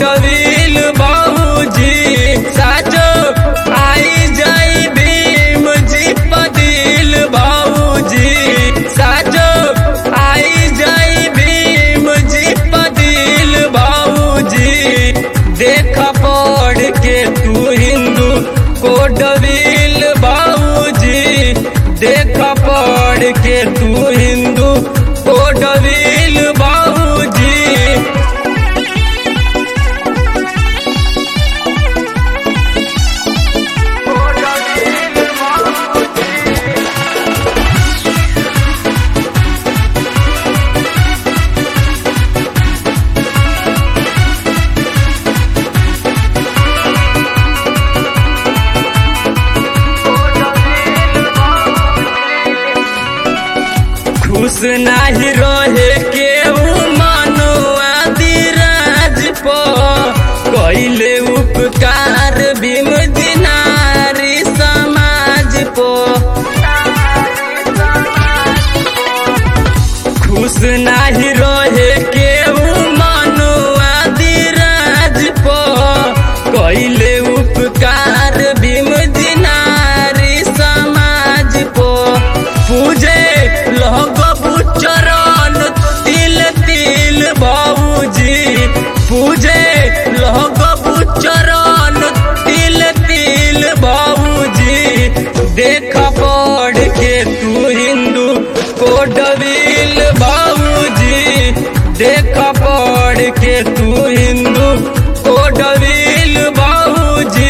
कोडविल बाबूजी साचो आई जाई भीम जी पदिल बाबूजी साचो आई जाई भीम जी पदिल बाबूजी देख पढ़ के तू हिंदू कोडविल बाबूजी देख पढ़ के तू हिंदू कोडविल बाबूजी खुश नाही रहे केहू मनुआ दिराज पो कैले उपकार भीम दिनारी समाज पो खुश नाही रहे केहू मनुआ दिराज पो कैले उपकार भीम दिनारी समाज पो पूजे लोग चरण तिल तिल बाबूजी पूजे लोग चरण तिल तिल बाबूजी देख पढ़ के तू हिंदू कोडविल बाबूजी देख पढ़ के तू हिंदू कोडविल बाबूजी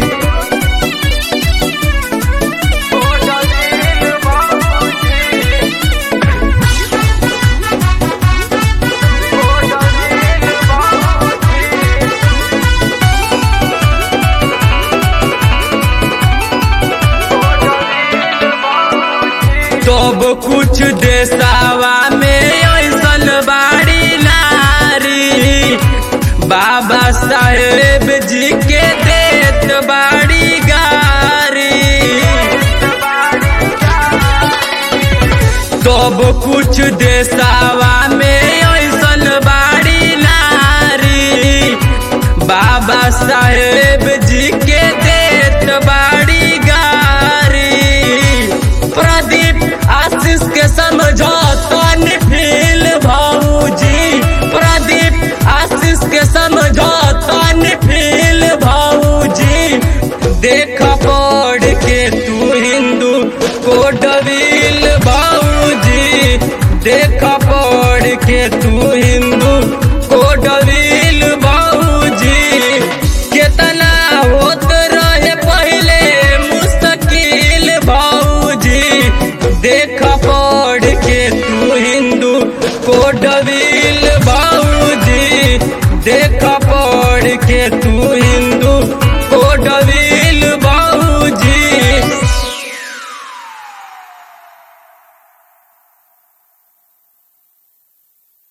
तब कुछ देसावा में ऐसन बाड़ी नारी बाबा साहेब जी के देत बाड़ी गारी तब कुछ देसावा में ऐसन बाड़ी नारी बाबा साहेब जी के देत बाड़ी गारी प्रदीप आशीष के समझौतन फील भाऊजी प्रदीप आशीष के समझौतन फील भाऊजी देख पढ़ के तू हिंदू कोडविल बाबूजी देख पढ़ के तू हिंदू कोडविल बाबूजी केतना होत रहे पहले मुस्तकिल बाबूजी देख पढ़ के तू हिंदू कोडविल बाबूजी देख पढ़ के तू हिंदू